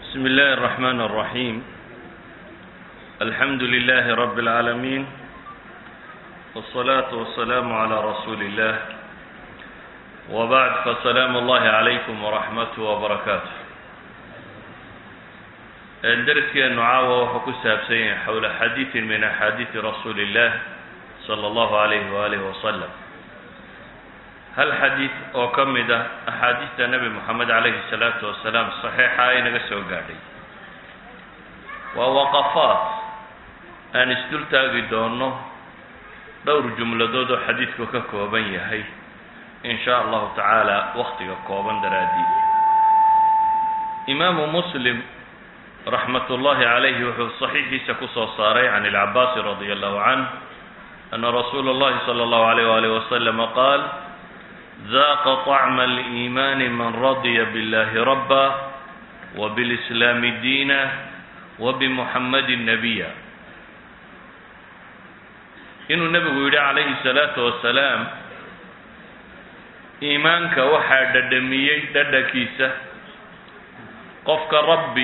بسم الله الرحمن الرحيم الحمد لله رب العالمين والصلاة والسلام على رسول الله وبعد فسلام الله عليكم ورحمته وبركاته درسkeenu caawa wuxuu ku saabsan yahay xowla xadiiثi min axaadiiثi rasuuli الlah slى اllahu عalayh walih waslm hal xadiid oo ka mid ah axaadiista nebi moxamed calayhi الsalaatu wasalaam صaxiixa inaga soo gaadhay waa waqafaat aan isdul taagi doono dhowr jumladood oo xadiidku ka kooban yahay in sha allahu tacaala waktiga kooban daraadiid imaamu muslim raxmat ullahi calayhi wuxuu saxiixiisa kusoo saaray can ilcabaasi radi allahu canh ana rasuula اllahi salى اllahu alayh walih waslama qaal daqa طacma aliimaani man radya biاllahi rabba wbilislaami diina wbimuxamadi nabiya inuu nebigu yidhi calayhi salaatu wasalaam iimaanka waxaa dhadhamiyey dhadhankiisa qofka rabbi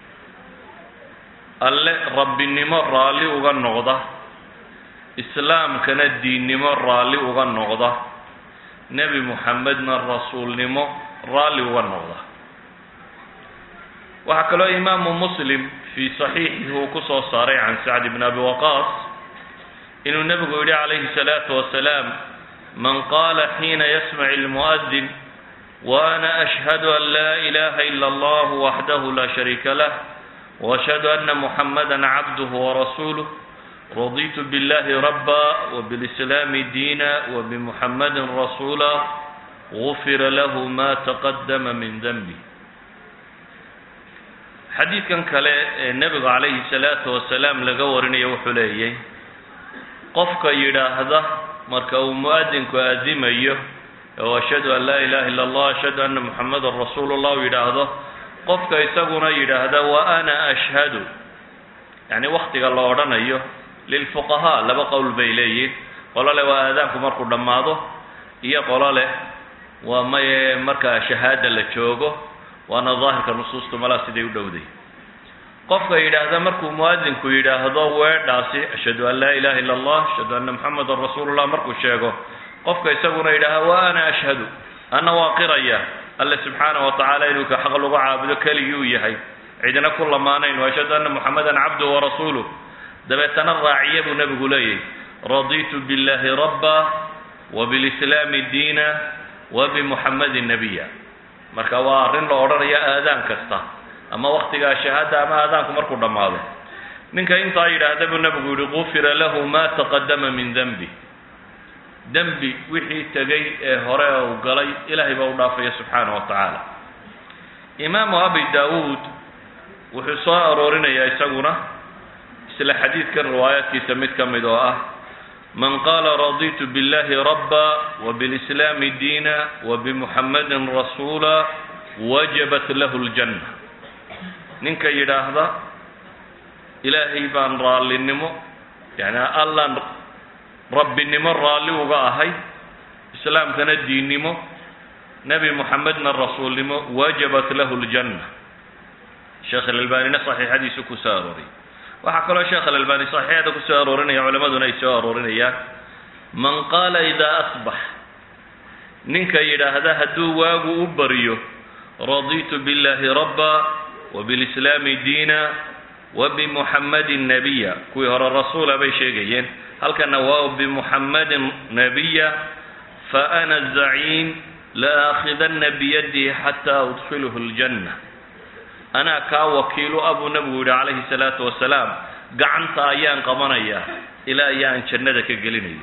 alle rabbinimo raalli uga noqda islaamkana diinnimo raalli uga noqda nebi muxamedna rasuulnimo raalli uga noqda waxaa kaloo imaamu muslim fii saxiixihi uu ku soo saaray can sacd bn abi waqaas inuu nebigu yidhi calayhi salaatu wasalaam man qaala xiina yasmac ilmu'adin wa ana ashhadu an laa ilaha ila allah waxdahu laa shariika lah وأشhهadu أna محamada cabduه وrasuuluه raditu bاllahi rabا وbالإسlaami diina وبmuحamadi rasuula غufira lahu ma تaqadama min denbi xadiidkan kale ee nebigu calayhi الsalaaةu wasalaam laga warinayo wuxuu leeyay qofka yidhaahda marka uu muadinku aadimayo o ashhadu an laa ilaha ilا اllah ashhadu ana muxamada rasuul الlah u yidhaahdo qofka isaguna yidhaahda wa ana ashhadu yacni waktiga la odhanayo lilfuqahaa laba qowl bay leeyihin qolo leh waa aadaanku markuu dhammaado iyo qolo leh waa maye markaa shahaada la joogo waana daahirka nusuustu malaa siday u dhowday qofka yidhaahda markuu muadinku yidhaahdo weedhaasi ashhadu an laa ilaha illa allah ashhadu anna muxamadan rasuulullah markuu sheego qofka isaguna yidhaahda wa ana ashhadu ana waa qiraya alle subxaana wa tacaala inuu ka xaq lagu caabudo keligii uu yahay cidina ku lamaanayn ashhadu anna muxamadan cabduhu warasuuluh dabeetana raaciya buu nebigu leeyahy raditu biاllahi rabba wbilislaami diina wabimuxamadin nabiya marka waa arrin la odhanayo aadaan kasta ama waktigaa shahaada ama aadaanku markuu dhammaado ninka intaa yidhaahda buu nebigu yihi gufira lahu ma taqadama min denbi dembi wixii tegay ee hore uu galay ilaahay baa u dhaafaya subxaana wa tacaala imaamu abi daawuud wuxuu soo aroorinayaa isaguna isla xadiidkan riwaayaadkiisa mid ka mid oo ah man qaala raditu biاllahi rabba wbilislaami diina wabimuxamadin rasuula wajabat lahu ljanna ninka yidhaahda ilaahay baan raallinimo yani allan rabbinimo raalli uga ahay islaamkana diinnimo nebi moxamedna rasuulnimo wajabat lahu ljanna sheekh alalbanina saxiixadiisu ku soo arooriyay waxaa kaloo sheekh alalbani saxiixada ku soo aroorinaya culimaduna ay soo aroorinayaan man qaala idaa asbax ninka yidhaahda hadduu waagu u baryo raditu biاllahi rabba wbilislaami diina wabimuxamadin nabiya kuwii hore rasuula bay sheegayeen halkana waa bimuxamadin nabiya faana zaciim laaakhidana biyadihi xataa udkhiluhu ljanna anaa kaa wakiilu a buu nebigu yihi calayhi salaatu wasalaam gacanta ayaan qabanayaa ilaa iyo aan jannada ka gelinayo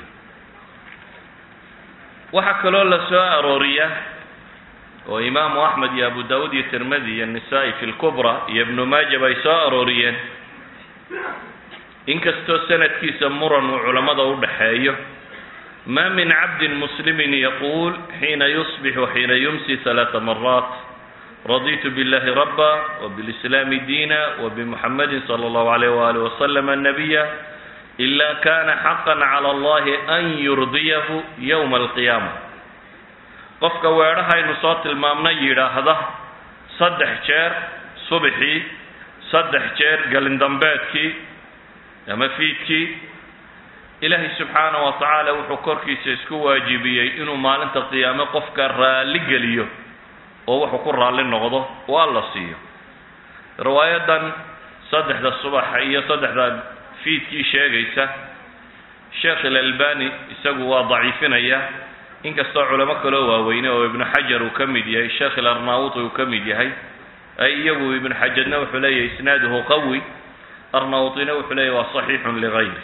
waxaa kaloo la soo arooriya oo imaamu axmed iyo abu daawuud iyo tirmidi iyo nisaa-i fi lkubra iyo ibnu maajab ay soo arooriyeen inkastoo sanadkiisa muran uu culammada u dhaxeeyo ma min cabdin muslimin yaquul xiina yusbix waxiina yumsi halaaa maraat raditu biاllahi rabba wbilislaami diina wbimuxamadi salى اllahu alayh wali waslama nabiya ila kana xaqa clى allahi an yurdiyahu ywma alqiyaama qofka weedhahaynu soo tilmaamnay yidhaahda saddex jeer subaxii saddex jeer gelindambeedkii ama fiidkii ilaahay subxaana wa tacaala wuxuu korkiisa isku waajibiyey inuu maalinta qiyaame qofka raalli geliyo oo wuxuu ku raalli noqdo oo alla siiyo riwaayadan saddexda subaxa iyo saddexda fiidkii sheegaysa sheekh ilalbani isagu waa daciifinaya inkastoo culamo kaloo waaweyne oo ibnu xajar uu ka mid yahay sheekh ilarnaawuti uu ka mid yahay ay iyagu ibnu xajarna wuxuu leeyahay isnaaduhu qawi arnaawutina wuxuu leeyahy waa saxiixun ligayri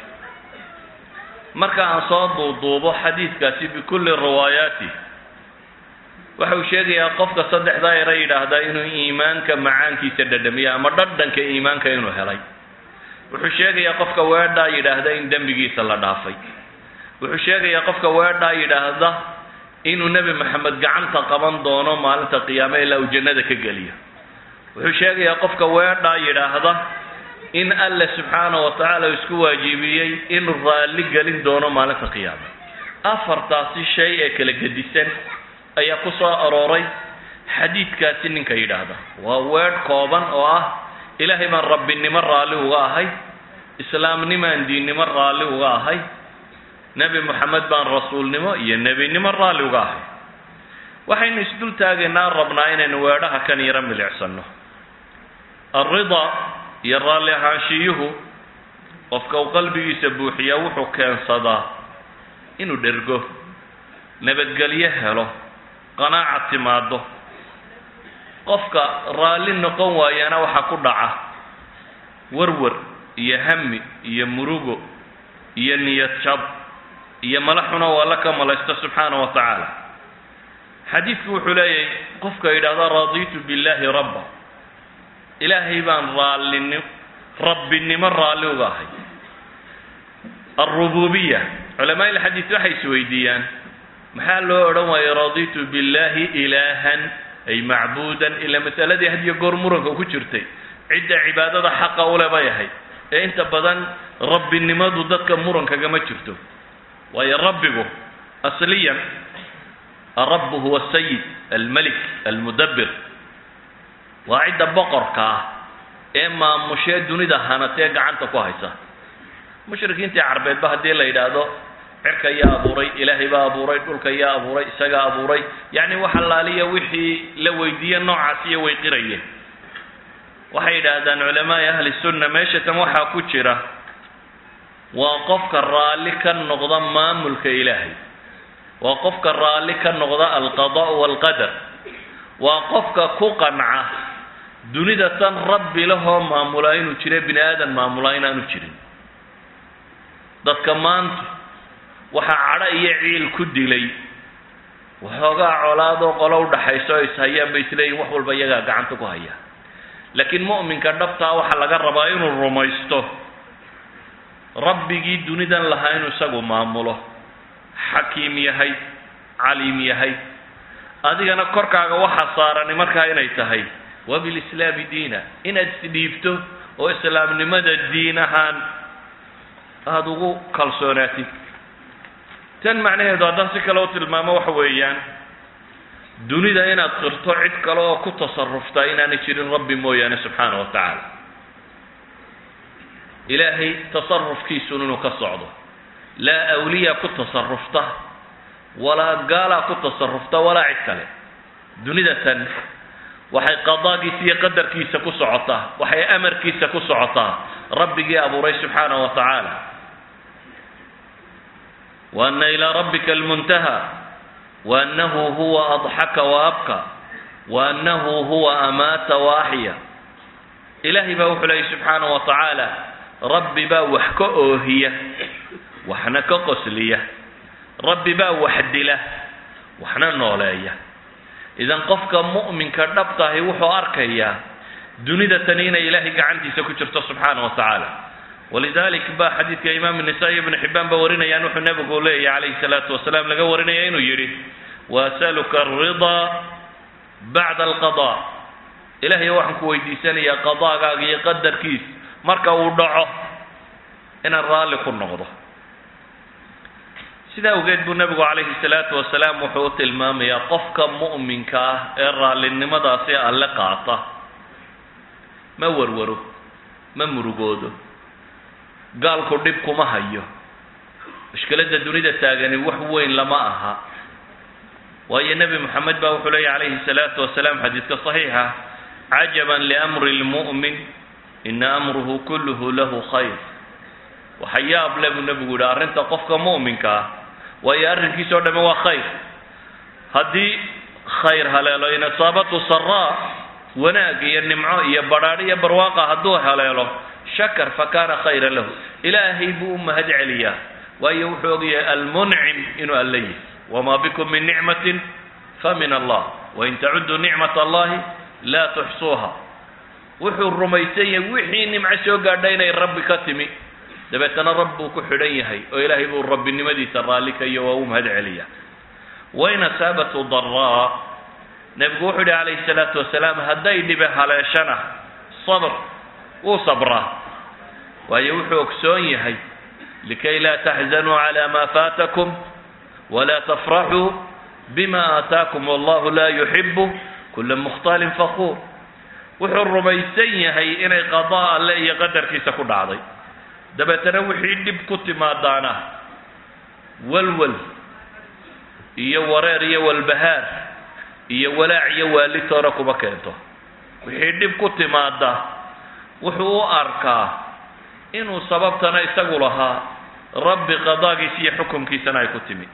marka aan soo duuduubo xadiidkaasi bikulli riwaayaati waxa uu sheegayaa qofka saddexdaa era yidhaahdaa inuu iimaanka macaankiisa dhadhamiyo ama dhadhanka iimaanka inuu helay wuxuu sheegayaa qofka weedhaa yidhaahda in dembigiisa la dhaafay wuxuu sheegayaa qofka weedhaa yidhaahda inuu nebi maxamed gacanta qaban doono maalinta qiyaame ilaa uu jannada ka geliyo wuxuu sheegayaa qofka weedhaa yidhaahda in alle subxaana wa tacaala isku waajibiyey inuu raalli gelin doono maalinta qiyaame afartaasi shay ee kala gedisan ayaa ku soo arooray xadiidkaasi ninka yidhaahda waa weedh kooban oo ah ilaahay baan rabbinimo raalli uga ahay islaamnimaan diinnimo raalli uga ahay nebi moxamed baan rasuulnimo iyo nebinimo raalli uga ahay waxaynu isdul taagaynaa rabnaa inaynu weedhaha kan yaro milicsanno alridaa iyo raalli ahaanshiyuhu qofka uu qalbigiisa buuxiyaa wuxuu keensadaa inuu dhergo nabadgelyo helo qanaaca timaado qofka raalli noqon waayana waxaa ku dhaca warwar iyo hami iyo murugo iyo niyad jab iyo mala xuno oo alla ka malaysto subxaana wa tacaala xadiidku wuxuu leeyahay qofka yidhahda radiitu billaahi rabba ilaahay baan raallini rabbinimo raalli uga ahay alrububiya culamaa ilxadiid waxay isweydiiyaan maxaa loo odhan waayey raditu billahi ilaahan ay macbuudan ilaa masaladii hadiyo goor muranka ku jirtay cidda cibaadada xaqa ule bay ahayd ee inta badan rabbinimadu dadka murankagama jirto waayo rabbigu asliyan alrabbu huwa asayid almelik almudabbir waa cidda boqorka ah ee maamushee dunida hanatee gacanta ku haysa mushrikiintii carbeedba haddii la yidhaahdo cirka yaa abuuray ilaahay baa abuuray dhulka yaa abuuray isagaa abuuray yacni wax allaaliya wixii la weydiiye noocaas iyo way qirayeen waxay yidhaahdaan culamaai ahli sunna meesha tan waxaa ku jira waa qofka raalli ka noqda maamulka ilaahay waa qofka raalli ka noqda alqadaa'u waalqadar waa qofka ku qanca dunida tan rabbi lahoo maamulaa inuu jira bini aadan maamulaa inaanu jirin dadka maanta waxaa cadho iyo ciil ku dilay waxoogaa colaadoo qolo udhaxayso o ishayaan bay isleeyihin wax walba iyagaa gacanta ku haya laakiin mu'minka dhabtaa waxaa laga rabaa inuu rumaysto rabbigii dunidan lahaa inuu isagu maamulo xakiim yahay caliim yahay adigana korkaaga waxa saarani markaa inay tahay wa bilislaami diina inaad isdhiibto oo islaamnimada diin ahaan aada ugu kalsoonaatid tan macnaheedu haddaan si kale u tilmaamo waxa weeyaan dunida inaad qirto cid kale oo ku tasaruftaa inaanay jirin rabbi mooyaane subxaana wa tacaala ilaahay tasarufkiisun inuu ka socdo laa awliya ku tasarufta walaa gaalaa ku tasarufta walaa cid kale dunida tan waxay qadaagiisa iyo qadarkiisa ku socotaa waxay amarkiisa ku socotaa rabbigii abuuray subxaana wa tacaala wa ana ilaa rabbika almuntaha wa annahu huwa adxaka wa abka wa annahu huwa amaata wa axya ilaahay baa wuxuu leeyay subxaana wa tacaala rabbi baa wax ka oohiya waxna ka qosliya rabbi baa wax dila waxna nooleeya idan qofka mu'minka dhabtahi wuxuu arkayaa dunida tani inay ilaahay gacantiisa ku jirto subxaana wa tacaala walidalik ba xadiidka imaam النسائي ibn xibaan ba warinayaan wuxuu nebigu leeyahy calayhi الsalaatu wasalaam laga warinaya inuu yidhi wasaluka الriضaa bacda alqaضاء ilahay waxaan ku weydiisanayaa qadaagaaga iyo qadarkiis marka uu dhaco inaan raalli ku noqdo sidaa awgeed buu nebigu calayhi الsalaatu wasalaam wuxuu u tilmaamayaa qofka mu'minka ah ee raallinimadaasi alle qaata ma warwaro ma murugoodo gaalku dhib kuma hayo mushkiladda dunida taagani wax weyn lama aha waayo nebi moxamed baa wuxuu leeya calayhi salaatu wasalaam xadiidka saxiixa cajaban liamri lmu'min ina amruhu kulluhu lahu khayr waxa yaab le buu nebigu yihi arrinta qofka mu'minka ah waayo arrinkiisa o dhame waa khayr haddii khayr haleelo in asaabatu saraa wanaag iyo nimco iyo badhaadh iyo barwaaqa hadduu haleelo shakar fakana khayran lahu ilaahay buu u mahad celiyaa waayo wuxuu ogyahay almuncim inuu alla yihi wma bikum min nicmatin famin allah wain tacuduu nicmat allahi laa tuxsuuha wuxuu rumaysan yahay wixii nimco soo gaadha inay rabbi ka timi dabeetana rab buu ku xidhan yahay oo ilaahay buu rabbinimadiisa raalli ka iyo waa u mahad celiya wain asaabatu daraa nebigu wuxuu yihi calayhi salaatu wasalaam hadday dhibe haleeshana sabr wuu sabraa waayo wuxuu ogsoon yahay likay laa taxzanuu cala ma faatakum wla tfraxuu bima aataakum wallahu laa yuxibu kula mukhtalin fakuur wuxuu rumaysan yahay inay qadaa alle iyo qadarkiisa ku dhacday dabeetana wixii dhib ku timaadaana walwal iyo wareer iyo walbahaar iyo walaac iyo waalitoona kuma keento wixii dhib ku timaada wuxuu u arkaa inuu sababtana isagu lahaa rabbi qadaagiisa iyo xukumkiisana ay ku timi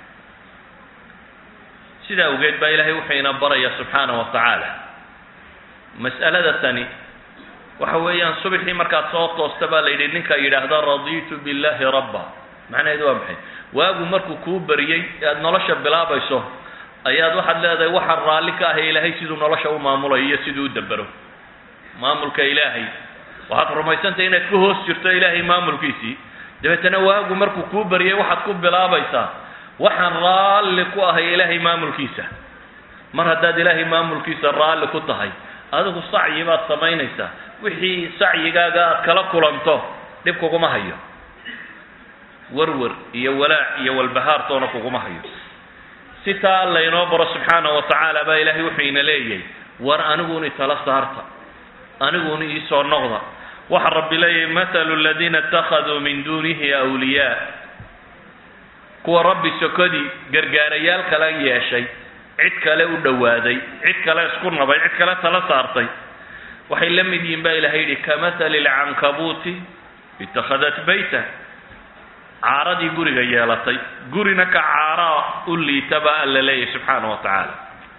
sidaa awgeed baa ilaahay wuxuu ina baraya subxaana wa tacaala mas'alada tani waxa weeyaan subaxii markaad soo toosta baa la yidhi ninka yidhaahda radiitu billahi rabba macnaheedu waa maxay waagu markuu kuu bariyey e aada nolosha bilaabayso ayaad waxaad leedahay waxaan raalli ka ahay ilaahay siduu nolosha u maamulayo iyo siduu u dabero maamulka ilaahay waxaad rumaysantahay inaad ku hoos jirto ilaahay maamulkiisii dabeetana waagu markuu kuu bariyey waxaad ku bilaabaysaa waxaan raalli ku ahay ilaahay maamulkiisa mar haddaad ilaahay maamulkiisa raalli ku tahay adigu sacyi baad samaynaysaa wixii sacyigaaga aad kala kulanto dhib kuguma hayo warwar iyo walaac iyo walbahaartoona kuguma hayo si taa alla inoo baro subxaana wa tacaala baa ilaahay wuxuu ina leeyahay war aniguuni tala saarta aniguuni iisoo noqda waxa rabbi leeyahay mathalu aladiina ittakhaduu min duunihi awliyaa kuwa rabbi sokodii gargaarayaal kala yeeshay cid kale u dhowaaday cid kale isku nabay cid kale tala saartay waxay la mid yihiin baa ilahay yidhi kamahali lcankabuuti itakhadat bayta caaradii guriga yeelatay gurina ka caaraa u liita baa alla leeyahay subxaana wa tacaala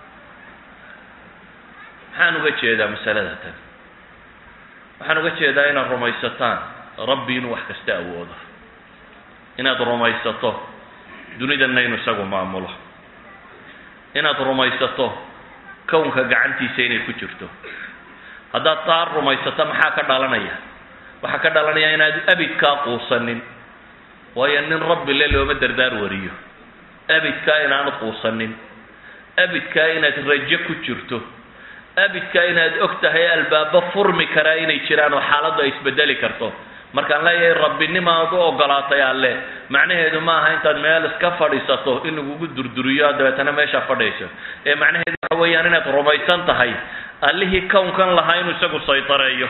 maxaan uga jeedaa masalada tan waxaan uga jeedaa inaad rumaysataan rabbi inuu wax kasta awoodo inaad rumaysato dunidanna inuu isagu maamulo inaad rumaysato kownka gacantiisa inay ku jirto haddaad taa rumaysato maxaa ka dhalanaya waxaa ka dhalanaya inaad abidkaa quusanin waayo nin rabbi le looma dardaar wariyo abidkaa inaanad quusanin abidkaa inaad rajo ku jirto abidkaa inaad og tahay albaabo furmi karaa inay jiraan oo xaaladdu ay isbedeli karto markaan leeyahay rabbinimaad u ogolaatay alle macnaheedu ma aha intaad meel iska fadhiisato in lagugu durduriyo dabeetana meeshaa fadhiayso ee macnaheedu waxa weeyaan inaad rumaysan tahay allihii kownkan lahaa inuu isagu saytareeyo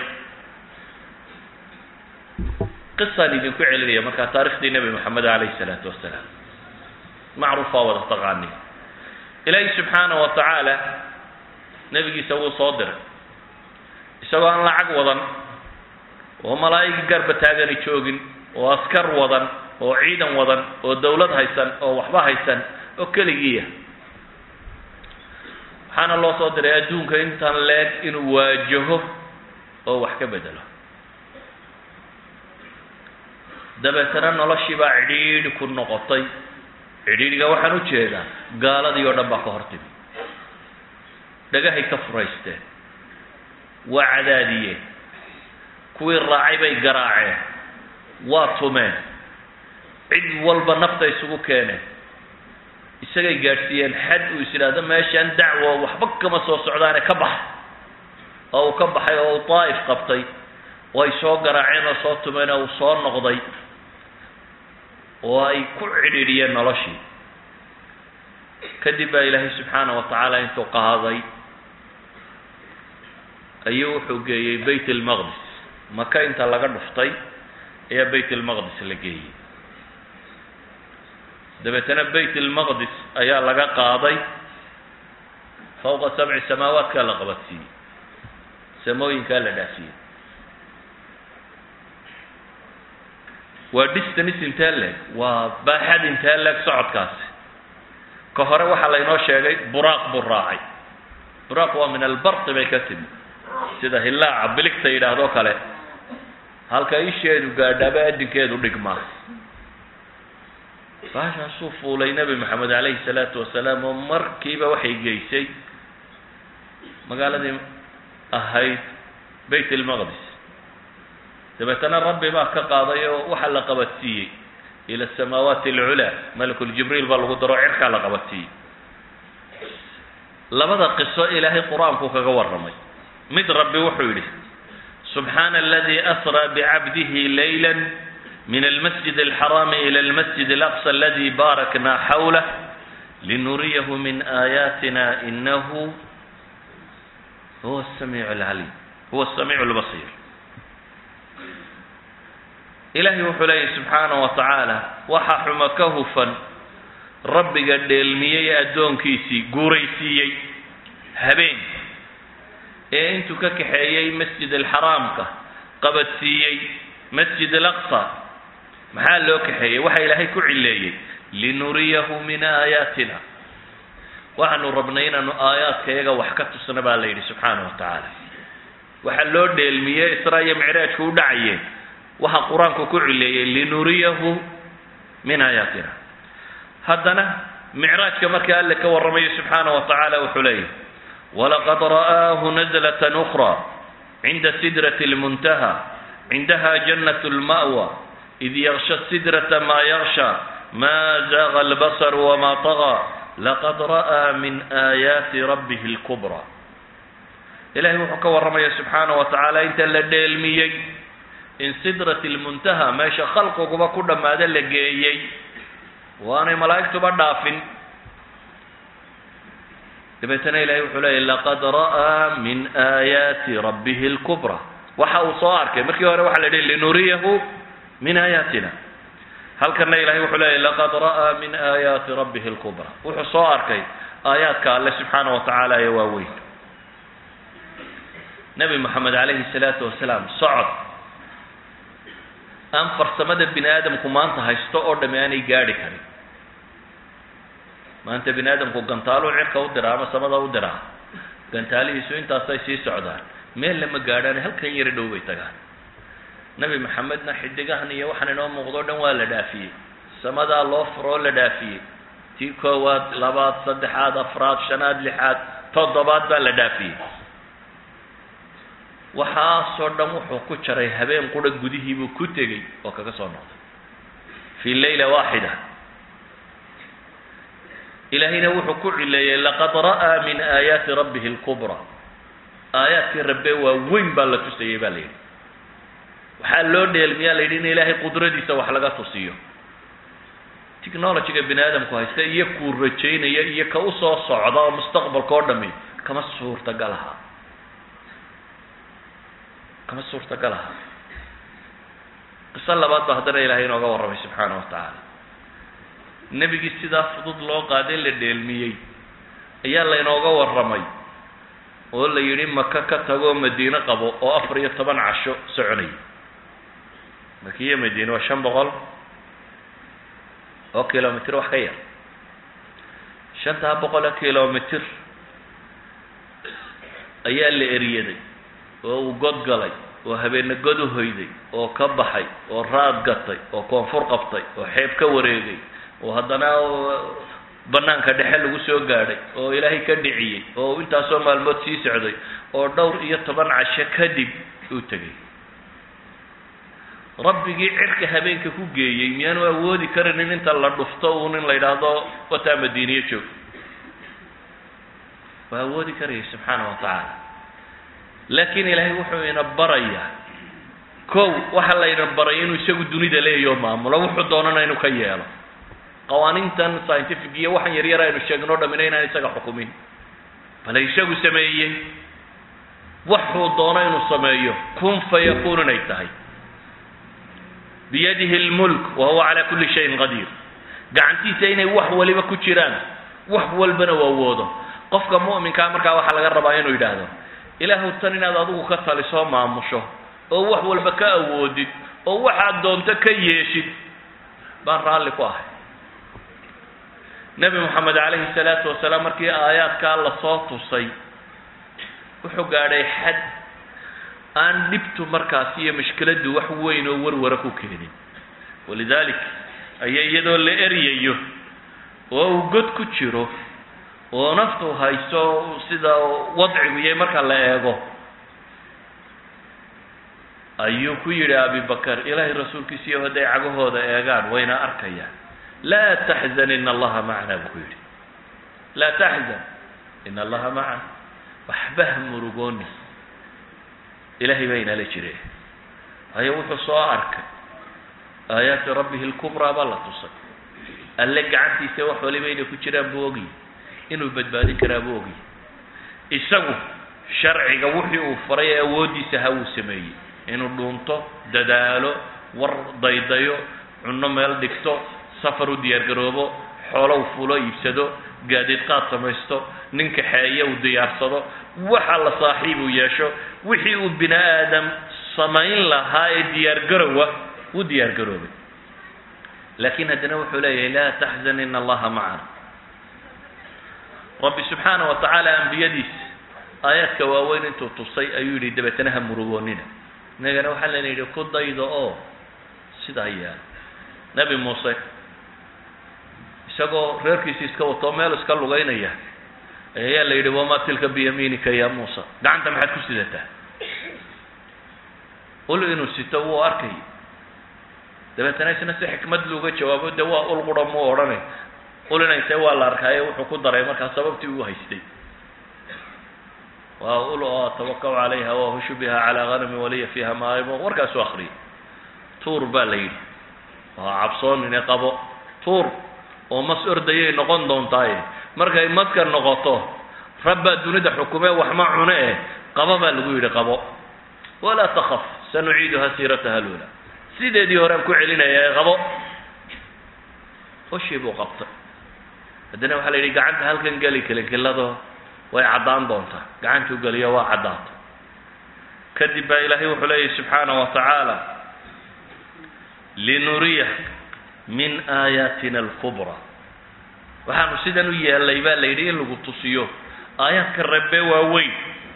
qisaan idinku celinaya markaa taarikhdii nebi moxamed calayhi salaatu wasalaam macruufaa wada taqaani ilaahi subxaana wa tacaala nebigiisa wuu soo diray isagoo aan lacag wadan oo malaa'igi garba taagani joogin oo askar wadan oo ciidan wadan oo dawlad haysan oo waxba haysan oo keligiiya waxaana loo soo diray adduunka intan leeg inuu waajaho oo wax ka bedelo dabeetana noloshii baa cidhiidhi ku noqotay cidhiidhiga waxaan u jeedaa gaaladii oo dhan baa ka hortimi dhagahay ka furaysteen waa cadaadiyeen kuwii raacay bay garaaceen waa tumeen cid walba nafta isugu keeneen isagay gaadhsiiyeen xad uu is idhaahdo meeshaan dacwo waxba kama soo socdaane ka bax oo uu ka baxay oo uu daa'if qabtay oo ay soo garaaceen oo soo tumeen oo uu soo noqday oo ay ku cidhiidhiyeen noloshii kadib baa ilaahay subxaana wa tacaala intuu qaaday ayuu wuxuu geeyey bayt almaqdis maka inta laga dhuftay ayaa bayt almaqdis la geeyey dabeetana bayt almaqdis ayaa laga qaaday fawqa sabci samaawaatkaa la qabadsiiyey samooyinkaa la dhaafiyey waa distance intee leeg waa baaxad intee leeg socodkaasi ka hore waxaa laynoo sheegay buraaq buu raacay buraaq waa min albarqi bay ka timi sida hillaaca biligta yidhaahdo kale halka isheedu gaadhaaba adinkeedu dhigmaa baashaasuu fuulay nebi maxamed calayhi salaatu wasalaam oo markiiba waxay geysay magaaladii ahayd bayt almaqdis dabeetana rabbi baa ka qaaday oo waxaa la qabadsiiyey ila asamaawaati alculaa malakuljibriil baa lagu daro cirkaa la qabadsiiyey labada qiso ilaahay qur-aanku kaga warramay mid rabbi wuxuu yidhi subxaana aladii asraa bicabdihi layla min almasjid alxaraami ila almasjid alaqsa aladi baarakna xawlah linuriyahu min aayaatina inahu huwa samiic alcaliim huwa samiic lbasiir ilaahay wuxuu leeyahy subxaanaه wa tacaala waxa xuma ka hufan rabbiga dheelmiyey addoonkiisii guuraysiiyey habeen ee intuu ka kaxeeyey masjid alxaraamka qabadsiiyey masjid alaqsa maxaa loo kaxeeyey waxa ilaahay ku cileeyey linuriyahu min aayaatina waxaanu rabnay inaanu aayaadka iyaga wax ka tusna baa la yidhi subxaana wa tacaala waxaa loo dheelmiyey israa iyo micraajku u dhacayeen waxa qur-aanku ku cileeyey linuriyahu min aayaatina haddana micraajka marka alle ka warramayo subxaana wa tacaala wuxuu leeyahy walaqad ra'aahu nazlatan ukra cinda sidrati lmuntaha cindaha jannat lma'wa id yaksha sidrata ma yaksha ma zaaga albasar wama طagaa laqad ra'aa min aayaati rabbihi اlkubra ilahay wuxuu ka warramaya subxaana wa tacaala inta la dheelmiyey in sidrati lmuntaha meesha khalqiguba ku dhammaada la geeyey waanay malaa'igtuba dhaafin dabeetana ilahay wuxuu leeyay laqad ra'aa min aayaati rabbihi اlkubra waxa uu soo arkay markii hore waxa la yidhi linuriyahu min aayaatina halkana ilahay wuxuu leeyay laqad ra'aa min aayaati rabbihi اlkubra wuxuu soo arkay aayaadka alle subxaana wa tacaala ee waaweyn nebi moxamed calayhi salaatu wasalaam socod aan farsamada bini aadamku maanta haysto oo dhami aanay gaadhi karin maanta bini aadamku gantaaluu cirka u diraa ama samada u diraa gantaalihiisu intaasay sii socdaan meel lama gaadhaan halkan yaro dhow bay tagaan nebi maxamedna xidigahan iyo waxaan inoo muuqdo o dhan waa la dhaafiyey samadaa loo furoo la dhaafiyey tii koowaad labaad saddexaad afraad shanaad lixaad toddobaad baa la dhaafiyey waxaasoo dhan wuxuu ku jaray habeen qura gudihiibuu ku tegey oo kaga soo noqday fii layla waaxida ilaahayna wuxuu ku cileeyey laqad ra'aa min aayaati rabbihi اlkubra aayaadkii rabbe waa weyn baa la tusayey ba la yidhi waxaa loo dheelmiyaa la yidhi in ilaahay qudradiisa wax laga tusiyo technologyga bini aadamku haysta iyo kuu rajaynaya iyo ka usoo socda oo mustaqbalka oo dhami kama suurtagalaha kama suurtagalaha qiso labaad ba haddana ilaahay inooga warramay subxaana wa tacaala nebigii sidaa fudud loo qaaday la dheelmiyey ayaa laynooga warramay oo la yidhi maka ka tagoo madiine qabo oo afar iyo toban casho soconay maka iyo madiine waa shan boqol oo kilomitr wax ka yar shantaa boqol oo kilomitr ayaa la eriyaday oo uu god galay oo habeenne god u hoyday oo ka baxay oo raad gatay oo koonfur qabtay oo xeeb ka wareegay oo haddana banaanka dhexe lagu soo gaadhay oo ilaahay ka dhiciyey oo intaasoo maalmood sii socday oo dhowr iyo toban casho kadib uu tegay rabbigii cirka habeenka ku geeyey miyaanu awoodi karinin inta la dhufto uun in la yidhaahdo wataa madiiniye joog waa awoodi karayay subxaana wa tacaala laakiin ilaahay wuxuu ina barayaa kow waxa layna baray inuu isagu dunida leeyaho maamulo wuxuu doonana inuu ka yeelo qawaaniintan scientific iyo waxaan yaryar aynu sheegno o dhamina inaan isaga xukumin bale isagu sameeyey waxuu doono inuu sameeyo kun fayakuun inay tahay biyadihi اlmulk wa huwa calaa kuli shayin qadiir gacantiisa inay wax waliba ku jiraan wax walbana u awoodo qofka mu'minkaa markaa waxaa laga rabaa inuu yidhaahdo ilaahu tan inaad adigu ka talisoo maamusho oo wax walba ka awoodid oo waxaad doonto ka yeeshid baan raalli ku ahay nebi moxamed calayhi salaatu wasalaam markii aayaadkaa lasoo tusay wuxuu gaadhay xad aan dhibtu markaasi iyo mashkiladdu wax weyn oo warwara ku keenin walidalik aya iyadoo la eryayo oo uu god ku jiro oo naftu hayso sida wadcigu yahay marka la eego ayuu ku yidhi abibakar ilaahay rasuulkiisiiyo hadday cagahooda eegaan wayna arkayaan laa taxzan ina allaha macana buu ku yidhi laa taxzan ina allaha macana waxba ha murugooni ilaahay baa inala jire ayo wuxuu soo arkay aayaati rabbihi lkubraa baa la tusay alle gacantiisa wax waliba inay ku jiraan buu ogyi inuu badbaadin karaa buu ogyi isagu sharciga wixii uu faray ee awooddiisa ha uu sameeyey inuu dhuunto dadaalo war daydayo cunno meel dhigto safar u diyaargaroobo xoolow fulo iibsado gaadiid qaad samaysto nin kaxeeye uu diyaarsado waxa la saaxiib uu yeesho wixii uu bini aadam samayn lahaa ee diyaargarowa wuu diyaargaroobay laakiin haddana wuxuu leeyahay laa taxzan ina allaha macana rabbi subxaana wa tacaala ambiyadiisa aayaadka waaweyn intuu tusay ayuu yidhi dabeetana ha murugoonina inagana waxaa lana yidhi ku daydo oo sidaa yaal nebi muuse isagoo reerkiisi iska watoo meel iska lugaynaya ayaa la yidhi wamaa tilka biyamiinika ya muusa gacanta maxaad ku sidataa ul inuu sito wuu arkay dabeetana isna si xikmad luga jawaabo dee waa ul qura muu odhanay ulina intee waa la arkaaye wuxuu ku daray markaa sababtii uu haystay waa ul oo atawakau calayha wahushu biha calaa hanami waliya fiiha maarimo warkaasu akriyay tuur baa la yidhi waa cabsoonine qabo tuur oo mas ordayay noqon doontaaye markay maska noqoto rabbaa dunida xukume waxma cune eh qabo baa lagu yidhi qabo walaa takaf sanuciiduha siirataha lula sideedii horean ku celinaya ee qabo hoshii buu qabtay haddana waxaa la yidhi gacanta halkan geli kelkelado way caddaan doontaa gacantuu geliyo waa caddaato kadib baa ilaahay wuxuu leeyahy subxaana wa tacaala linuriya min aayaatina alkubra waxaanu sidan u yeelay baa la yidhi in lagu tusiyo aayaadka rabbe waaweyn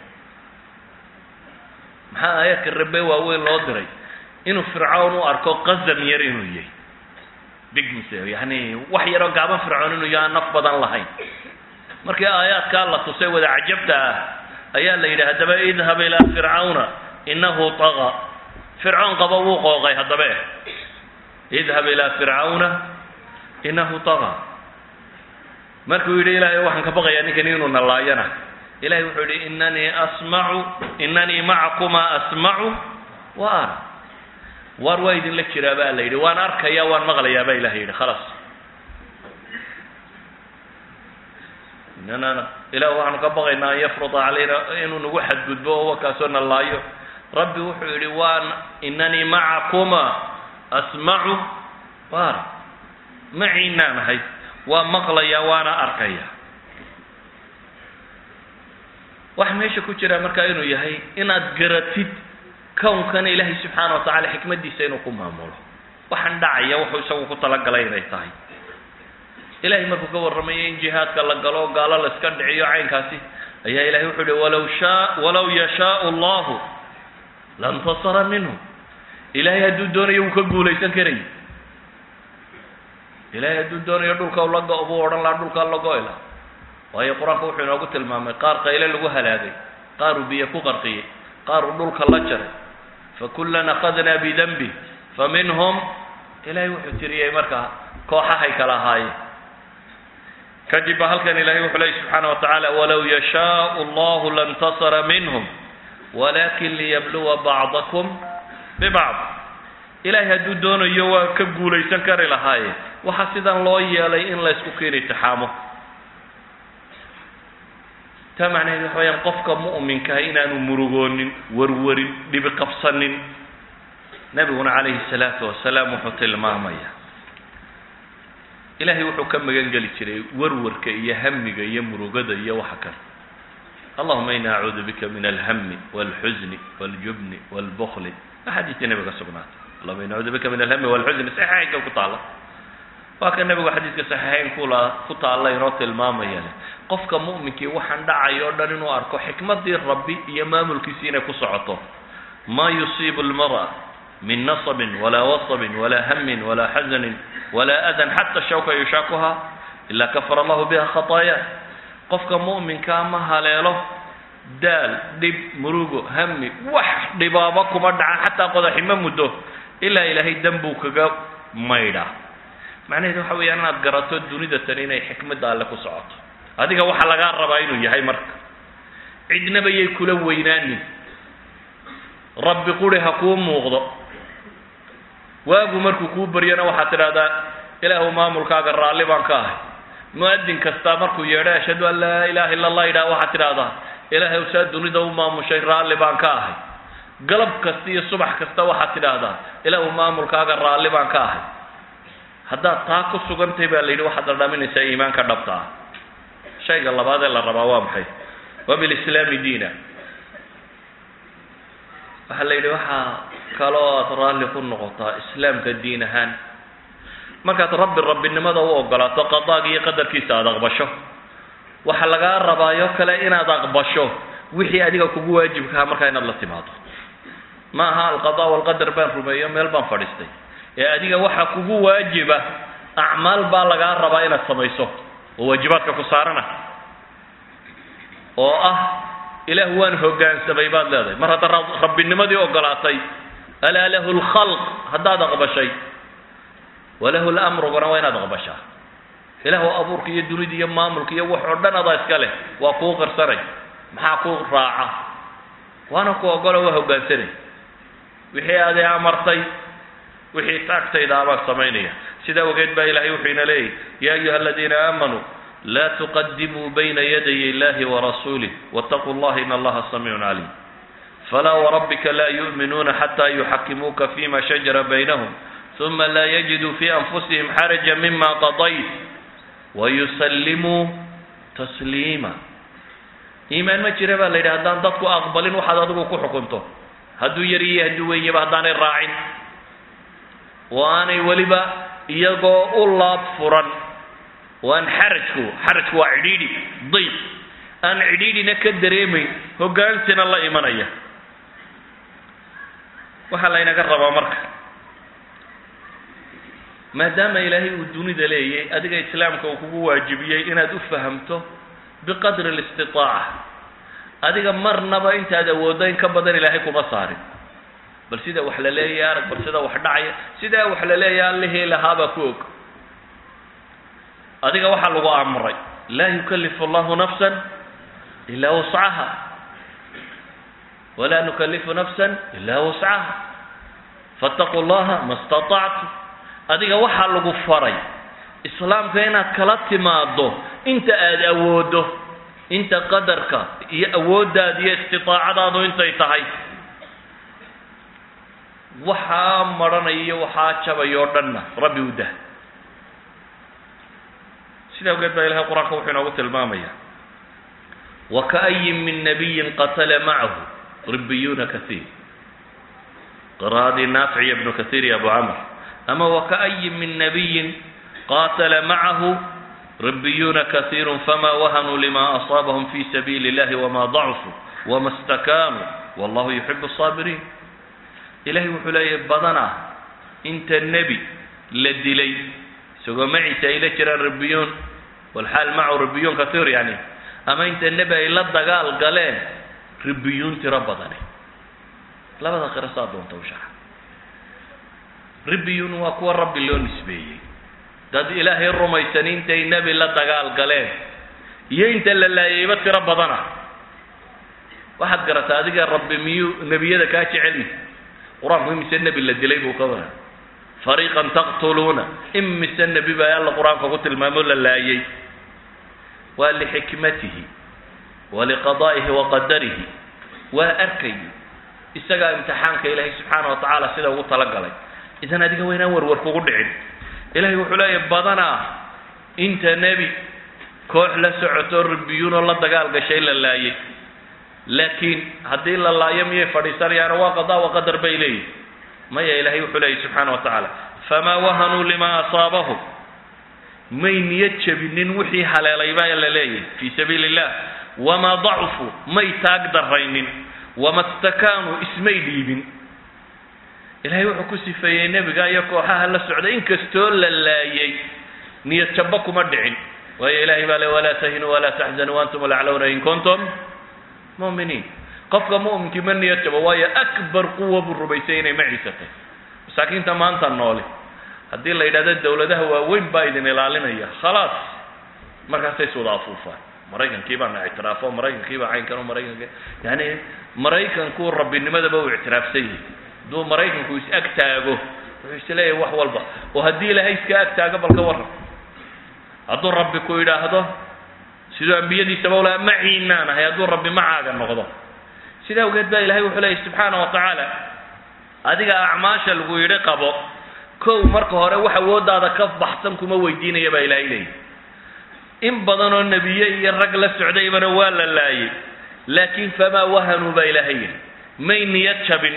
maxaa aayaadka rabbe waaweyn loo diray inuu fircawn u arko qasam yar inuu yahay big mise yani wax yaroo gaaban fircoon inuu yaha naf badan lahayn markii aayaadkaa la tusay wada cajabta ah ayaa la yidhi haddaba idhab ilaa fircawna inahu taga fircoon qaba wuu qooqay haddabe idhab ilaa fircawna inahu taga markuu yidhi ilaahay waxaan ka baqayaa ninkan inuu nalaayana ilahay wuxuu yidhi inanii asmacu inanii macakumaa asmacu wa ara waar waa idinla jiraa baa la yidhi waan arkaya waan maqlayaa baa ilahay yidhi khalaas inana ilah waxaanu ka baqaynaa an yafruda calayna inuu nagu xadgudbo oo wakaasoo nalaayo rabbi wuxuu yidhi waan inanii macakuma asmacu waar maciinaan ahay waa maqlaya waana arkaya waxa meesha ku jira markaa inuu yahay inaad garatid kownkan ilaahay subxaana wa tacala xikmaddiisa inuu ku maamulo waxaan dhacaya wuxuu isagu ku talagalay inay tahay ilahay markuu ka warramayo in jihaadka la galo gaalo la iska dhiciyo caynkaasi ayaa ilahay wuxuu uhi walaw shaa walaw yashaau allahu lantasara minhum ilahay hadduu doonayo wuu ka guulaysan karay ilahay hadduu doonayo dhulka la go- buu odhan lahaa dhulkaa la go-i laha waayo qur-aanka wuxuu inoogu tilmaamay qaar qayle lagu halaagay qaar uu biyo ku qarqiyey qaar uu dhulka la jaray fakullan akhadnaa bidanbi faminhum ilahay wuxuu tiriyey markaa kooxahay kala ahaayeen kadib ba halkan ilahay wuxuu leeyay subxaana wa tacaala walow yashaau allahu lantasara minhum walakin liyabluwa bacdakum bibacd ilahay hadduu doonayo waa ka guulaysan kari lahaaye waxaa sidan loo yeelay in la ysku keeni tixaamo taa macnaheed waxa weyaan qofka mu'minkaah inaanu murugoonin warwarin dhibi qabsanin nebiguna calayhi salaatu wasalaam wuxuu tilmaamaya ilaahay wuxuu ka magan geli jiray warwarka iyo hamiga iyo murugada iyo waxa kale allahuma ini acuudu bika min alhami walxusni waljubni walbukli axaadiistii nebiga sugnaatay allahuma ini acuudu bika min alhami walxusni saxiixaynka ku taalla waa ka nebigu xadiidka saxiixayn kula ku taalla inoo tilmaamaya leh qofka mu'minkii waxaan dhacay oo dhan inuu arko xikmadii rabbi iyo maamulkiisii inay ku socoto ma yusiibu lmara min nasabin walaa wasabin walaa hamin walaa xasanin walaa adan xata shawka yushaakuha ilaa kafara allahu biha khataaya qofka mu'minkaa ma haleelo daal dhib murugo hami wax dhibaabo kuma dhacan xataa qodaxi ma muddo ilaa ilaahay dembuu kaga maydha macnaheedu waxa weeyaan inaad garato dunida tan inay xikmadda alle ku socoto adiga waxaa lagaa rabaa inuu yahay marka cidnaba yay kula weynaanin rabbi quri ha kuu muuqdo waagu markuu kuu baryana waxaad tidhahdaa ilaahu maamulkaaga raalli baan ka ahay mu-adin kastaa markuu yeedho ashhadu an laa ilaha illa allah yidhaha waxaad tidhahdaa ilaahay saa dunida u maamushay raalli baan ka ahay galab kasta iyo subax kasta waxaad tidhaahdaa ilaahu maamulkaaga raalli baan ka ahay haddaad taa ku sugantahay baa la yidhi waxaad dhadhaminaysaa iimaanka dhabta ah shayga labaad ee la rabaa waa maxay wa bilislaami diina waxaa la yidhi waxaa kaloo aad raalli ku noqotaa islaamka diin ahaan markaad rabbi rabbinimada u ogolaato qadaaga iyo qadarkiisa aada aqbasho waxaa lagaa rabaayo kale inaad aqbasho wixii adiga kugu waajibkaha markaa inaad la timaado ma aha alqada walqadar baan rumeeyo meel baan fadhiistay ee adiga waxa kugu waajiba acmaal baa lagaa rabaa inaad samayso oo waajibaadka ku saarana oo ah ilaah waan hoggaansamay baad leedahay mar haddaad rabbinimadii ogolaatay alaa lahu lkhalq haddaad aqbashay walahu lamruguna waa inaad aqbashaa ilaahu abuurka iyo dunida iyo maamulka iyo wax oo dhan adaa iska leh waa kuu qarsanay maxaa ku raaca waana ku ogolo waa hoggaansanay wixii adi amartay wixii taagtayda abaan samaynaya sidaa ogeed baa ilahay wuxuu ina leeyahy ya ayuha aladiina aamanuu laa tuqadimuu bayna yaday illahi warasuulih waataquu llaha in allaha samiicun caliim falaa warabbika laa yu'minuuna xataa yuxakimuuka fima shajara baynahum uma laa yajiduu fi anfusihim xaraja mima qadayt wayusallimuu tasliima iimaan ma jira baa la yidhi haddaan dadku aqbalin waxaad adigu ku xukunto hadduu yar iyo hadduu wenyaba haddaanay raacin oo aanay weliba iyagoo u laab furan oo aan xarajku xarajku waa cidhiidhi dayq aan cidhiidhina ka dareemayn hoggaansina la imanaya waxaa laynaga rabaa marka maadaama ilaahay uu dunida leeyay adiga islaamka uu kugu waajibiyey inaad u fahamto biqadri alistitaaca adiga marnaba intaad awooddo in ka badan ilaahay kuma saarin bal sida wax la leeyahay arag bal sida wax dhacaya sidaa wax la leeyahay allihii lahaabaa ku og adiga waxaa lagu amray laa yukalifu allahu nafsan ilaa wuscaha walaa nukalifu nafsan ilaa wuscaha faataquu llaha ma statactu adiga waxaa lagu faray islaamka inaad kala timaado inta aada awooddo inta qadarka iyo awooddaada iyo istitaacadaadu intay tahay waxaa maranaya iyo waxaa jabay oo dhanna rabbi u dah sidaa awgeed baa ilahay qur-aanka wuxuu inoogu tilmaamaya wakaayin min nabiyin qatala macahu ribiyuuna kaiir qira'adii naafic iyo ibnu kaiir iyo abu camr ama wakaayin min nabiyin qatala macahu ribiyuuna kaiiru fama wahanuu lima asaabahum fi sabiili اllahi wama dacfuu wama stakaanuu wallahu yuxibu الsaabiriin ilahay wuxuu leeyahy badana inta nebi la dilay isagoo maciisa ay la jiraan ribiyuun walxaal macahu ribiyuun kaiir yani ama inta nebi ay la dagaal galeen ribiyuun tiro badane labada qiro saa doonta u shaxa ribiyuun waa kuwa rabbi loo nisbeeyey dad ilaahay rumaysan intay nebi la dagaal galeen iyo inta la laayayba tiro badana waxaad garataa adiga rabbi miyuu nebiyada kaa jecelmi qur-aanku imise nebi la dilay buu ka wara fariiqan taqtuluuna imise nebi baa alla qur-aanka ku tilmaamo la laayay waa lixikmatihi waliqadaa'ihi wa qadarihi waa arkay isagaa imtixaanka ilaahay subxaana wa tacaala sida ugu talagalay idan adiga waa inaan warwar kugu dhicin ilahay wuxuu leeyahy badanaa inta nebi koox la socoto ribiyuunoo la dagaal gashay la laayay laakiin haddii la laayo miyay fadhiisanayaano waa qadaa wa qadar bay leeyihin maya ilaahay wuxuu leeyahy subxaana wa tacaala famaa wahanuu limaa asaabahum may niyad jabinin wixii haleelay baa la leeyahy fii sabiili illah wamaa dacfuu may taag daraynin wama stakaanuu ismay dhiibin ilaahay wuxuu ku sifeeyey nebiga iyo kooxaha la socday inkastoo la laayay niyad jabba kuma dhicin waayo ilahay baa le walaa tahinuu walaa taxzanuu antum laclawna in kuntum mu'miniin qofka mu'minkii ma niyad jabo waayo akbar quwa buu rumaysay inay maciisatay masaakiinta maanta nooli haddii la yidhahdo dawladaha waaweyn baa idin ilaalinaya khalaas markaasay iswada afuufaan maraykankii baana ictiraafo maraykankii baa caynkan maraykanki yani maraykanku rabbinimadaba uu ictiraafsan yahay hadduu maraykanku is ag taago wuxuu isleeyahay wax walba oo haddii ilaahay iska ag taago bal ka warran hadduu rabbi ku yidhaahdo siduu ambiyadiisaba ula maciinaan ahay hadduu rabbi macaaga noqdo sida awgeed baa ilahay wuxuu leeyahy subxaana wa tacaala adiga acmaasha lagu yidhi qabo kow marka hore wax awooddaada ka baxsan kuma weydiinaya baa ilaahay leeyahy in badan oo nebiye iyo rag la socdaybana waa la laayay laakiin famaa wahanuu baa ilaahay yidhi may niyad jabin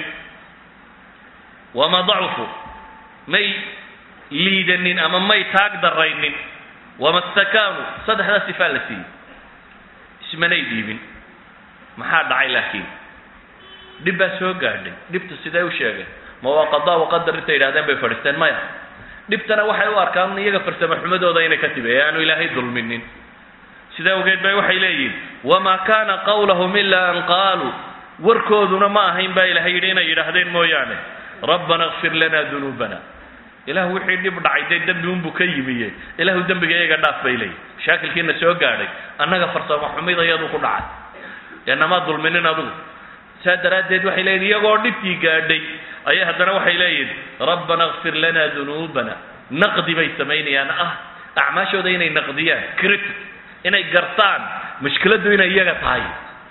wama dacfu may liidanin ama may taag daraynin wama stakaanuu saddexdaa sifaa la siiyey ismanay dhiibin maxaa dhacay laakiin dhib baa soo gaadhay dhibtu sidee u sheegeen ma waa qadaa waqadar intay yidhahdeen bay fadhiisteen maya dhibtana waxay u arkaan iyaga farsamo xumadooda inay ka timi ee aanu ilaahay dulminin sida awgeed bay waxay leeyihin wamaa kaana qawlahum ilaa an qaaluu warkooduna ma ahayn baa ilahay yidhi inay yidhaahdeen mooyaane rabbana kfir lana dunuubana ilah wixii dhib dhacay dee dembi unbuu ka yimiye ilahu dembiga iyaga dhaaf bay leeyihin mashaakilkiina soo gaadhay annaga farsamo xumida iyadu ku dhacay ee namaa dulminin adugu saa daraaddeed waxay leeyihin iyagoo dhibkii gaadhay ayay haddana waxay leeyihin rabbana kfir lana dunuubana naqdi bay samaynayaan ah acmaashooda inay naqdiyaan critic inay gartaan mushkiladdu inay iyaga tahay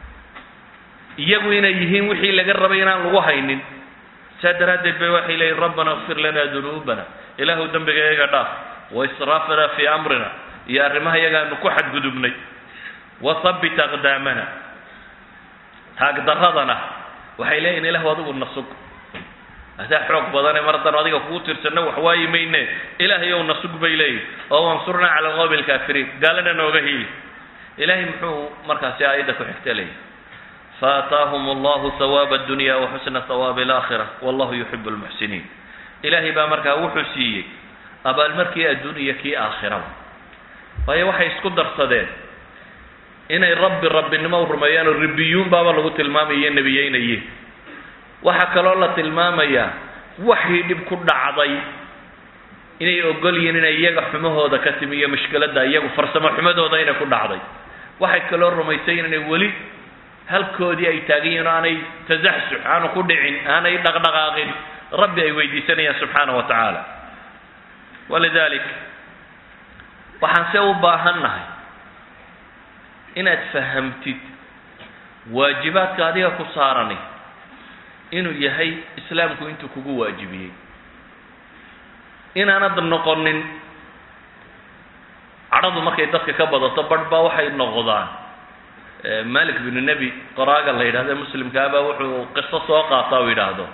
iyagu inay yihiin wixii laga rabay inaan lagu haynin saa daraaddeed bay waxay leeyihin rabbana kfir lana dunuubana ilaahu dembiga iyaga dhaaf wa israafana fii amrina iyo arrimaha iyagaanu ku xadgudubnay wa habbit aqdaamana taagdaradana waxay leeyihin ilahu adigu nasug adaa xoog badane mar haddaan adiga kugu tirsanno waxwaayi mayne ilaahay ow nasug bay leeyihin oo wansurnaa cala alqowmi alkaafiriin gaalana nooga hiili ilahay muxuu markaasi aayadda ku xigta leeyahy faataahum allahu hawaaba addunya wa xusna hawaabi alaakhira wallahu yuxibu lmuxsiniin ilaahay baa markaa wuxuu siiyey abaalmarkii adduuniya kii aakhiraba waayo waxay isku darsadeen inay rabbi rabbinimo u rumeeyaan oo ribiyuun baaba lagu tilmaamaya nebiyeynaye waxaa kaloo la tilmaamayaa waxii dhib ku dhacday inay ogol yihiin inay iyaga xumahooda ka timi iyo mushkiladda iyagu farsamo xumadooda inay ku dhacday waxay kaloo rumaysayin inay weli halkoodii ay taagan yihiin oo aanay tasaxsux aanu ku dhicin aanay dhaqdhaqaaqin rabbi ay weydiisanayaan subxaana wa tacaala walidalik waxaan se u baahannahay inaad fahamtid waajibaadka adiga ku saarani inuu yahay islaamku intuu kugu waajibiyey inaanad noqonin cadhadu markay dadka ka badato barh baa waxay noqdaan malik binu nebi qoraaga la yidhahdo muslimkaabaa wuxuu qiso soo qaata u yidhaahdo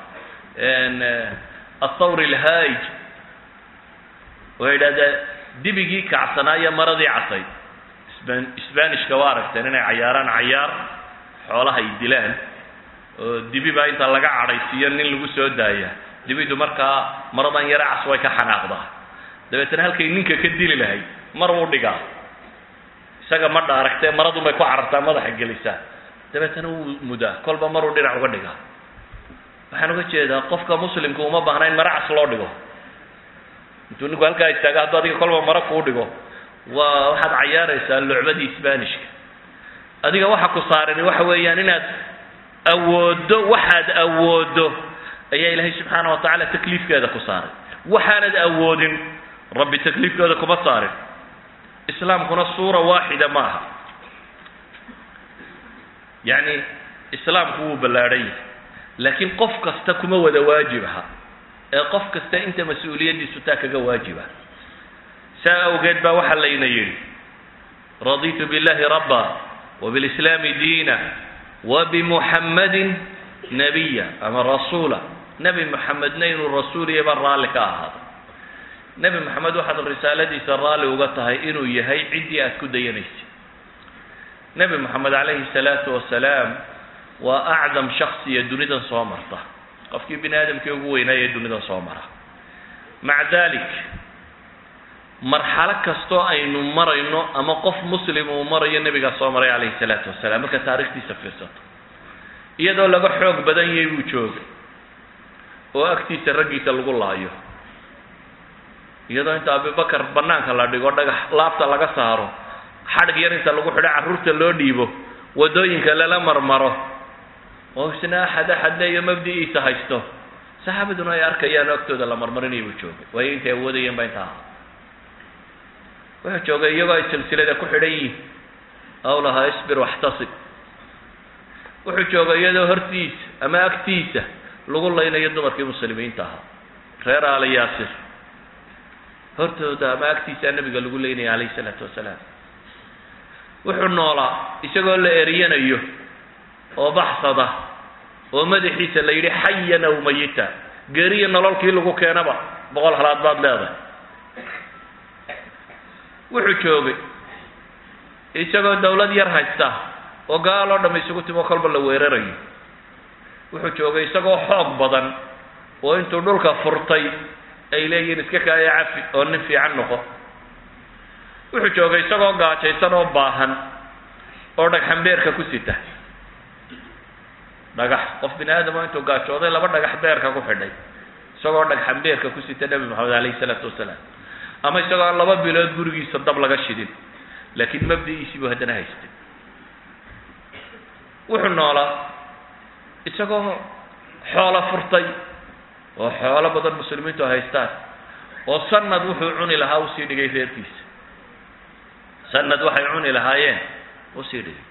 athawr alhaij oo yidhahda dibigii kacsanaayo maradii casayd sbanishka waa aragteen inay cayaaraan cayaar xoolaha ay dilaan oo dibi baa inta laga cadhaysiiyo nin lagu soo daaya dibidu markaa maradan yare cas way ka xanaaqdaa dabeetana halkay ninka ka dili lahayd mar uu dhigaa isaga ma dhaaragtee maradun bay ku carartaa madaxa gelisaa dabeetana wuu mudaa kolba maruu dhinac uga dhigaa waxaan uga jeedaa qofka muslimka uma baahna in mare cas loo dhigo intuu ninku halkaa istaaga hadduu adiga kolba mare kuu dhigo waa waxaad cayaaraysaa lucbadii sbanishka adiga waxa ku saarani waxa weeyaan inaad awooddo waxaad awooddo ayaa ilaahay subxaana wa tacaala takliifkeeda ku saaray waxaanad awoodin rabbi takliifkeeda kuma saarin islaamkuna suura waaxida ma aha yacni islaamku wuu ballaadhan yahay laakiin qof kasta kuma wada waajib aha ee qof kasta inta mas-uuliyaddiisu taa kaga waajiba saa awgeed baa waxaa layna yidhi raditu biاllahi rabba wbilislaami diina wabimuxammadin nabiya ama rasuula nebi moxamedna inuu rasuuliya baa raalli ka ahaaday nebi moxamed waxaad risaaladiisa raalli uga tahay inuu yahay ciddii aad ku dayanaysa nebi moxamed calayhi salaatu wasalaam waa acdam shaksiya dunidan soo marta qofkii bini aadamkii ugu weynaaya ee dunidan soo mara maca dalik marxalo kastoo aynu marayno ama qof muslim uu marayo nebigaa soo maray calayhi salaatu wasalaam marka taarikhdiisa fiirsato iyadoo laga xoog badan yahay buu joogay oo agtiisa raggiisa lagu laayo iyadoo inta abibakar banaanka la dhigo dhagax laabta laga saaro xadhig yar inta lagu xidho carruurta loo dhiibo waddooyinka lala marmaro oo isna axad axad leeyo mabdi'iisa haysto saxaabaduna ay arkayaan oo agtooda la marmarinaya buu joogay waayo intay awoodayeen baa inta ahaa wuxuu joogay iyagoo ay silsilada ku xidhan yihiin aw lahaa isbir waxtasib wuxuu joogay iyadoo hortiisa ama agtiisa lagu laynayo dumarkii muslimiinta ahaa reer aali yaasir hortooda ama agtiisaa nabiga lagu leynaya calayhi salaatu wasalaam wuxuu noolaa isagoo la eriyanayo oo baxsada oo madaxiisa la yidhi xayan aw mayita geeriya nololkii lagu keenaba boqol halaad baad leedahay wuxuu joogay isagoo dawlad yar haysta oo gaal oo dham isugu timo kolba la weerarayo wuxuu joogay isagoo xoog badan oo intuu dhulka furtay ay leeyihiin iska kaaya cafi oo nin fiican noqo wuxuu joogay isagoo gaajaysan oo baahan oo dhagxan beerka ku sita dhagax qof bini aadamo intuu gaajooday laba dhagax beerka ku xidhay isagoo dhagxan beerka ku sita nebi maxamed calayhi salaatu wasalaam ama isagoo aan laba bilood gurigiisa dab laga shidin laakiin mabdi'iisii buu haddana haystay wuxuu noolaa isagoo xoolo furtay oo xoolo badan muslimiintu haystaan oo sanad wuxuu cuni lahaa usii dhigay reerkiisa sanad waxay cuni lahaayeen usii dhigay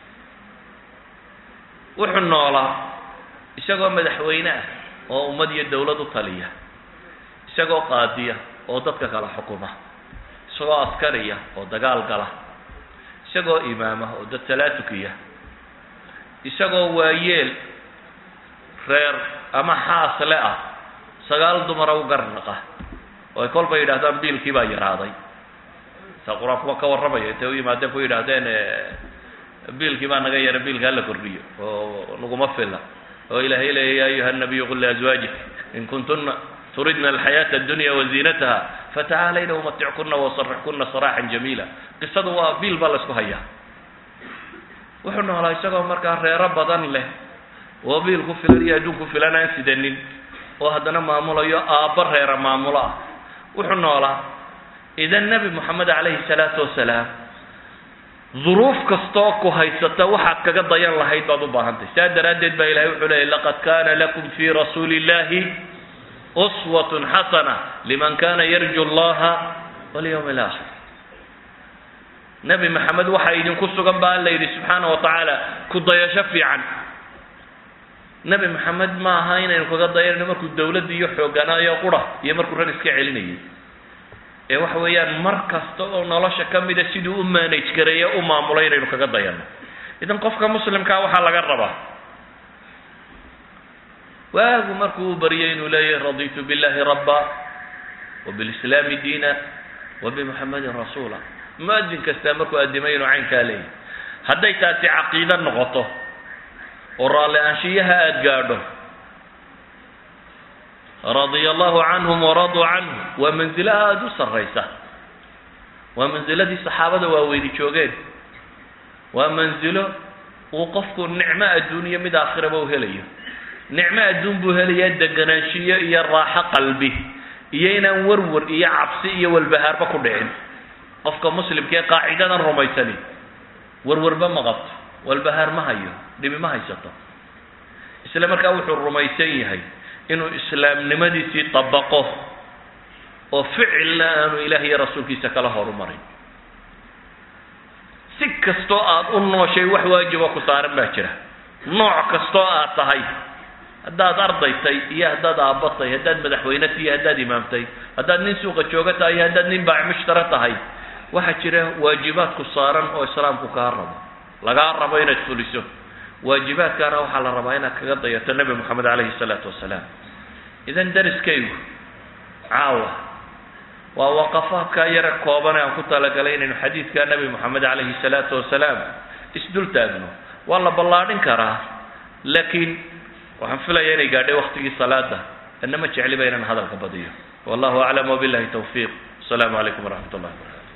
wuxuu noolaa isagoo madaxweyne ah oo ummad iyo dawlad u taliya isagoo qaadiya oo dadka kala xukuma isagoo askariya oo dagaal gala isagoo imaama oo dad salaatukiya isagoo waayeel reer ama xaasle ah sagaal dumara u garnaqa oo ay kolba yidhahdaan biilkii baa yaraaday saa qur-aankuwa ka warramaya intay u yimaadeen ku yidhaahdeen biilkii baa naga yara biilka hala kordhiyo oo naguma fila oo ilaahay leeya ya ayuha nabiyu qul liazwaajik in kuntuna turidna alxayaata addunya waziinataha fatacaalayna umatickunna wasarixkunna saraaxan jamiila qisadu waa biil baa laysku hayaa wuxuu noolaa isagoo markaa reero badan leh oo biil ku filan iyo adduun ku filan aan sidanin oo haddana maamulayo aabba reera maamulo ah wuxuu noolaa idan nebi moxamed calayhi salaatu wasalaam duruuf kastoo ku haysata waxaad kaga dayan lahayd baad u baahantahy saa daraaddeed baa ilahay wuxuu leeyay laqad kana lakum fii rasuuli illahi uswatun xasana liman kana yarju allaha walyawm alaakhir nebi maxamed waxaa idinku sugan ba alla yidhi subxaana wa tacaala ku dayasho fiican nebi maxamed ma aha inaynu kaga dayanayno markuu dawladda iyo xooganaayo qura iyo markuu ran iska celinayay ee waxa weeyaan mar kasta oo nolosha ka mida siduu u manage gareeyo u maamulay inaynu kaga dayanno idan qofka muslimkaa waxaa laga rabaa waagu markuu u baryay inuu leeyahay raditu billahi rabba wabilislaami diina wabimuxamedin rasuula muadin kastaa markuu addimay inuu caynkaa leeyahy hadday taasi caqiido noqoto oo raalli aanshiyaha aada gaadho radia allahu canhum waraduu canhu waa manzilo aada u sarraysa waa manziladii saxaabada waaweyni joogeen waa manzilo uu qofku nicmo adduuniya mid aakhiraba u helayo nicmo adduun buu helayaa deganaanshiyo iyo raaxo qalbi iyo inaan warwar iyo cabsi iyo walbahaarba ku dhicin qofka muslimkaee qaacidadan rumaysani warwarba ma qabto walbahaar ma hayo dhibi ma haysato isla markaa wuxuu rumaysan yahay inuu islaamnimadiisii dabaqo oo ficilna aanu ilaah iyo rasuulkiisa kala horumarin si kastoo aad u nooshay wax waajiba ku saaran baa jira nooc kastoo aad tahay haddaad ardaytay iyo haddaad aabbatay haddaad madaxweyne tiyo haddaad imaamtay haddaad nin suuqa jooga tahay iyo haddaad nin baac mushtara tahay waxaa jira waajibaadku saaran oo islaamku kaa rabo lagaa rabo inaad fuliso waajibaadkaana waxaa la rabaa inaad kaga dayato nebi moxamed calayhi salaatu wasalaam idan dariskaygu caawa waa waqafaadkaa yara kooban aan ku talagalay inaynu xadiidka nebi moxamed calayhi salaatu wasalaam isdul taagno waa la ballaadhin karaa laakiin waxaan filaya inay gaadhay waktigii salaada anna ma jecliba inaan hadalka badiyo wallahu aclam wabillahi tawfiiq asalaamu calaykum waraxmat ullahi barakatu